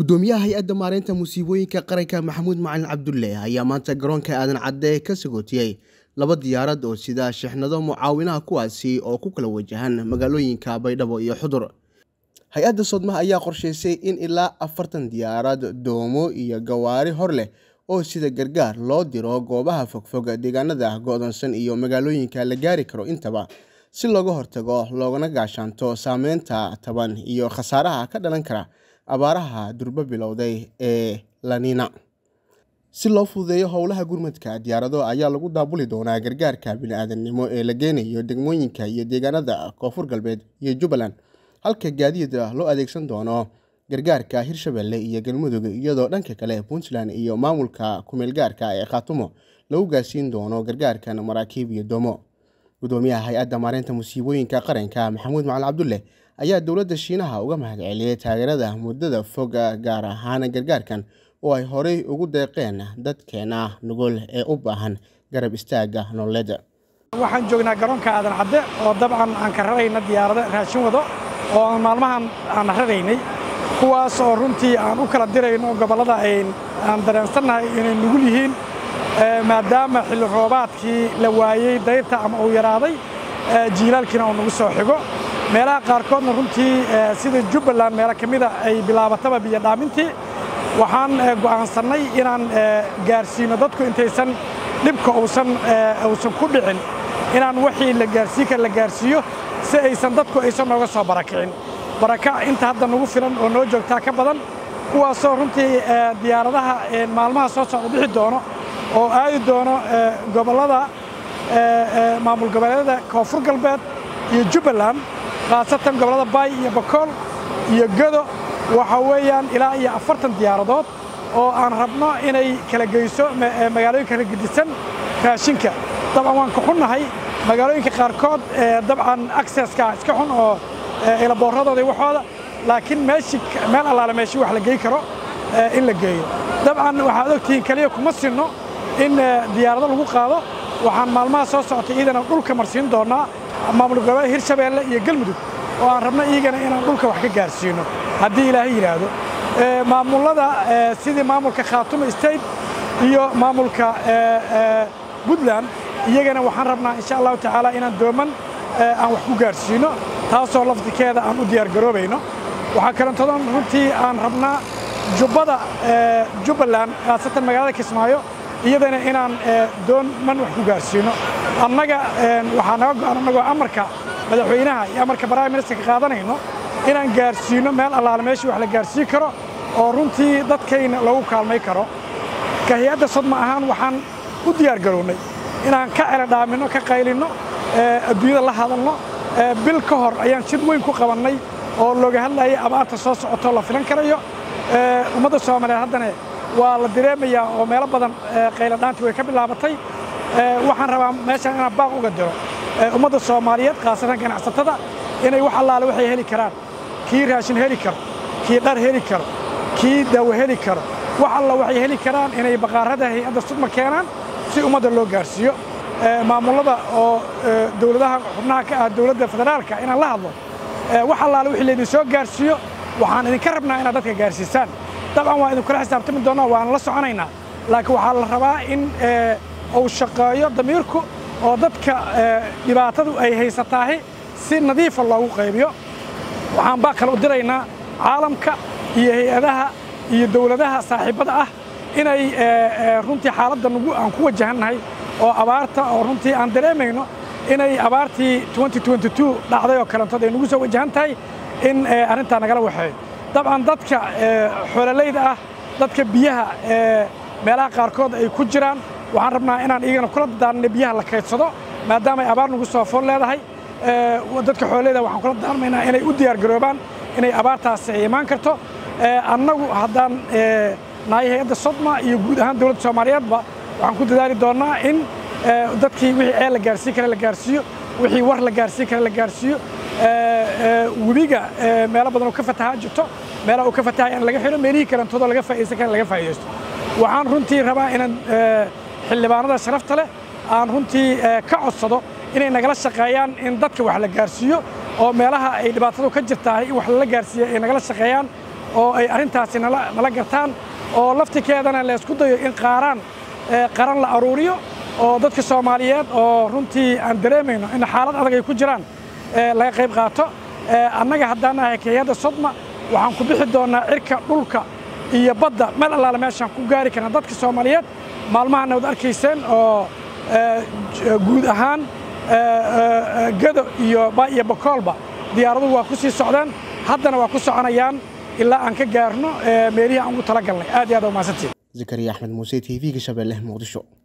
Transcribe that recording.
gudoomiyaha hay-adda maareynta musiibooyinka qaranka maxamuud macalin cabdulle ayaa maanta garoonka aadan cadde ka sagootiyey laba diyaarad oo sida shixnado mucaawinaha kuwaasi oo ku kala wajahan magaalooyinka baydhabo iyo xudur hay-adda sodmaha ayaa qorsheysay in ilaa afartan diyaarad doomo iyo gawaari hor leh oo sida gargaar loo diro goobaha fogfog deegaanada go-doonsan iyo magaalooyinka la gaari karo intaba si looga hortago loogana gaashaanto saameynta taban iyo khasaaraha ka dhalan kara abaaraha durbo bilowday ee lanina si loo fududeeyo howlaha gurmadka diyaarado ayaa lagu daabuli doonaa gargaarka bini-aadamnimo ee la geynayo degmooyinka iyo deegaanada koonfur galbeed iyo jubbaland halka gaadiida loo adeegsan doono gargaarka hirshabelle iyo galmudug iyadoo dhanka kale puntland iyo maamulka kumeelgaarka ee khaatumo lagu gaarsiin doono gargaarkan maraakiib iyo doomo gudoomiyaha hay-adda maareynta musiibooyinka qaranka maxamuud macalin cabdulle ayaa dowladda shiinaha uga mahad celiyey taageerada muddada fog gaar ahaan gargaarkan oo ay horey ugu deeqeen dadkeena nugul ee u baahan garab istaagga nololeed waxaan joognaa garoonka aadan cadde oo dabcan aan ka rarayna diyaarado raashin wado oo aan maalmahan aan raraynay kuwaas oo runtii aan u kala dirayno gobollada aan dareensannahay inay nugul yihiin maadaama xilli roobaadkii la waayey dayrta ama uu yaraaday jiilaalkiina uu nagu soo xigo meelaha qaarkoodna runtii sida jubbaland meelo ka mida ay bilaabataba biyo dhaamintii waxaan go'aansannay inaan gaarsiino dadku intaysan dhibka uusan uusan ku dhicin inaan wixii la gaarsiin kara la gaarsiiyo si aysan dadku aysan nooga soo barakicin baraka inta hadda nagu filan oo noo joogtaa ka badan kuwaasoo runtii diyaaradaha maalmaha soo socda bixi doono oo aadi doono gobollada maamul goboleedyada koonfur galbeed iyo jubbaland khaasatan gobollada baay iyo bakool iyo godo waxa weeyaan ilaa iyo afartan diyaaradood oo aan rabno inay kala geyso magaalooyinka kala gedisan raashinka dabcan waan ka xunnahay magaalooyinka qaarkood dabcan acceska iska xun oo ilaboorradooda waxooda laakiin meeshii meel allaale meeshii wax la gey karo in la geeyo dabcan waxaad ogtihiin keliya kuma sinno in diyaarado lagu qaado waxaan maalmaha soo socotay iidana dhulka marsiin doonnaa maamul goboleed hirshabeelle iyo galmudug oo aan rabno iyagana inaan dhulka wax ka gaarsiino haddii ilaahay yidhaahdo maamullada sidii maamulka khaatumo state iyo maamulka puntland iyagana waxaan rabnaa insha allahu tacaala inaan dooman aan wax ku gaarsiino taasoo lafdikeeda aan u diyaargaroobayno waxaa kalantodan runtii aan rabnaa jubbada jubbaland khaasatan magaalada kismaayo iyadana inaan doonman wax ku gaarsiino annaga waxaa naga go'an annagoo amarka madaxweynaha iyo amarka prime ministerka qaadanayno inaan gaarsiino meel allaale meeshii wax la gaarsiin karo oo runtii dadkayna lagu kaalmay karo ka hay-adda sodma ahaan waxaan u diyaar garownay inaan ka celadhaaminno ka qaylinno adduunyada la hadalno bil ka hor ayaan jid weyn ku qabannay oo looga hadlayay abaarta soo socotoo la filan karayo ummadda soomaaliyeed haddana waa la dareemayaa oo meelo badan qayladhaantii way ka bilaabatay waxaan rabaa meeshaan inaan baaq uga diro ummadda soomaaliyeed khaasatan ganacsatada inay wax allaale waxay heli karaan kii raashin heli karo kii dhar heli karo kii daawo heli karo wax alla waxay heli karaan inay baqaarada hay-adda sudma keenaan si ummadda loo gaarsiiyo maamullada oo dowladaha xubnaha ka ah dowladda federaalka inaan la hadlo wax allaale wixii laydin soo gaarsiiyo waxaan idinka rabnaa inaad dadka gaarsiisaan dabcan waa idinkula xisaabtami doonnaa waan la soconaynaa laakiin waxaa la rabaa in uu shaqeeyo damiirku oo dadka dhibaatadu ay haysataahi si nadiifa loogu qaybiyo waxaan baa kale u diraynaa caalamka iyo hay-adaha iyo dowladaha saaxiibbada ah inay runtii xaaladda nagu aan ku wajahannahay oo abaarta oo runtii aan dareemayno inay abaartii dhacday oo kalantood ay nagu soo wajahan tahay in arrintaa nagala waxeeyo dabcan dadka xoololayda ah dadka biyaha meelaha qaarkood ay ku jiraan waxaan rabnaa inaan iyagana kula dadaarnay biyaha la kaydsado maadaama ay abaar nagu soo fool leedahay dadka xoololayda waxaan kula dadaarmaynaa inay u diyaargaroobaan inay abaartaasi ay imaan karto annagu haddaan nahay hay-adda sodma iyo guud ahaan dowladda soomaaliyeedba waxaan ku dadaali doonnaa in dadkii wixii ceel la gaarsiin kara la gaarsiiyo wixii war la gaarsiin kara la gaarsiiyo webiga meelo badan oo ka fatahaa jirto meelaha uu ka fatahay aan laga xiro meelihii kalantoodoo laga faa'iidaysan kara laga faa'iidaysto waxaan runtii rabaa inaan xildhibaanada sharafta leh aan runtii ka codsado inay nagala shaqeeyaan in dadka wax la gaarsiiyo oo meelaha ay dhibaatadu ka jirtahay in wax lala gaarsiiya ay nagala shaqeeyaan oo ay arrintaasi nala gartaan oo laftikeedana laysku dayo in qaaraan qaran la aruuriyo oo dadka soomaaliyeed oo runtii aan dareemayno in xaalad adag ay ku jiraan laga qayb qaato annaga haddaan nahay hayadda sodma waxaan ku bixi doonnaa cirka dhulka iyo badda meel allaale meeshaan ku gaari karna dadka soomaaliyeed maalmahanna waad arkayseen oo guud ahaan gado iyo ba iyo bakoolba diyaaraduhu waa ku sii socdeen haddana waa ku soconayaan ilaa aan ka gaarno meelihii aan ugu tala galnay aad iyo aad umahadsantiin zakariya axmed muuse t v-ga shabeelle muqdisho